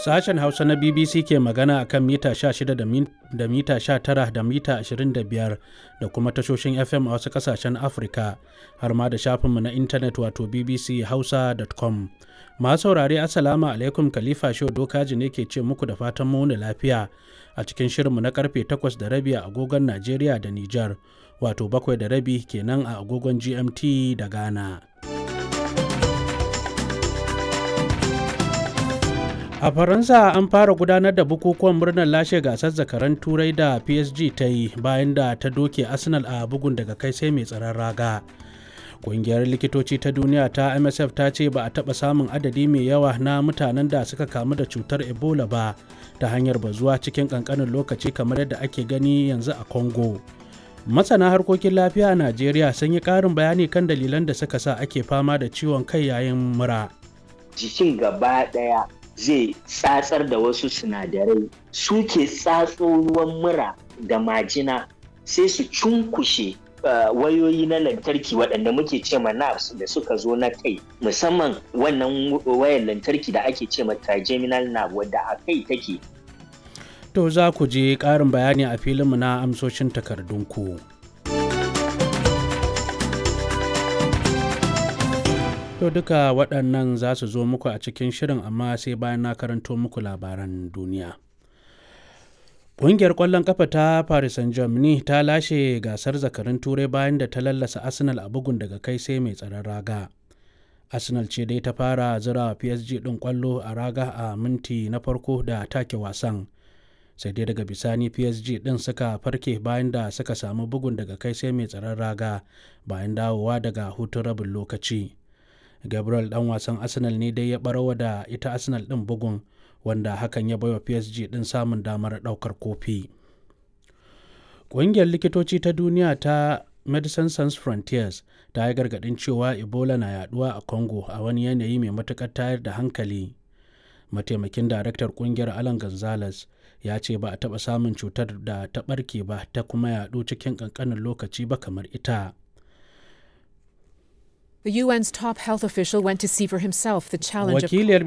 Sashen Hausa na BBC ke magana a kan mita 16 da mita 19 da mita 25 da kuma tashoshin FM a wasu kasashen Afirka har ma da shafinmu na intanet wato bbchausa.com. Masu saurare Assalamu alaikum Khalifa Shehu Dokaji ne ke ce muku da fatan muni lafiya a cikin shirinmu na karfe 8 da rabi a agogon Najeriya da Nijar wato 7 da rabi kenan a agogon GMT da Ghana. A Faransa an fara gudanar da bukukuwan murnar lashe gasar zakaran turai da PSG ta yi bayan da ta doke Arsenal a bugun daga kai sai mai tsaron raga. Ƙungiyar likitoci ta duniya ta MSF ta ce ba a taɓa samun adadi mai yawa na mutanen da suka kamu da cutar Ebola ba ta hanyar bazuwa cikin ƙanƙanin lokaci kamar yadda ake gani yanzu a Congo. Masana harkokin lafiya a Najeriya sun yi ƙarin bayani kan dalilan da suka sa ake fama da ciwon kai yayin mura. Jikin gaba ɗaya zai tsatsar da wasu sinadarai suke tsatso ruwan mura da majina sai su cunkushe wayoyi na lantarki waɗanda muke ce ma nerves da suka zo na kai musamman wannan wayar lantarki da ake ce ma trigeminal nerve wadda a kai take To za ku je ƙarin bayani a filinmu na amsoshin takardunku. To duka waɗannan za su zo muku a cikin shirin amma sai bayan na karanto muku labaran duniya. Ƙungiyar ƙwallon ƙafa ta Paris Saint-Germain ta lashe gasar zakarin turai bayan da ta lallasa Arsenal a bugun daga kai sai mai tsaron raga. Arsenal ce dai ta fara zira PSG ɗin ƙwallo a raga a minti na farko da take wasan. Sai dai daga bisani PSG ɗin suka farke bayan da suka samu bugun daga kai sai mai tsaron raga bayan dawowa daga hutun rabin lokaci. gabriel dan wasan arsenal ne dai ya barawa da ita arsenal din bugun wanda hakan ya baiwa psg din samun damar daukar kofi ƙungiyar likitoci ta duniya ta medicine sans frontiers ta yi gargaɗin cewa ebola na yaduwa a congo a wani yanayi mai matuƙar tayar da hankali mataimakin daraktar ƙungiyar alan gonzales ya ce ba a taɓa samun cutar da ta ɓarke ba ta kuma yaɗu cikin ƙanƙanin lokaci ba kamar ita The UN's top health official went to see for himself the challenge Wakiliyar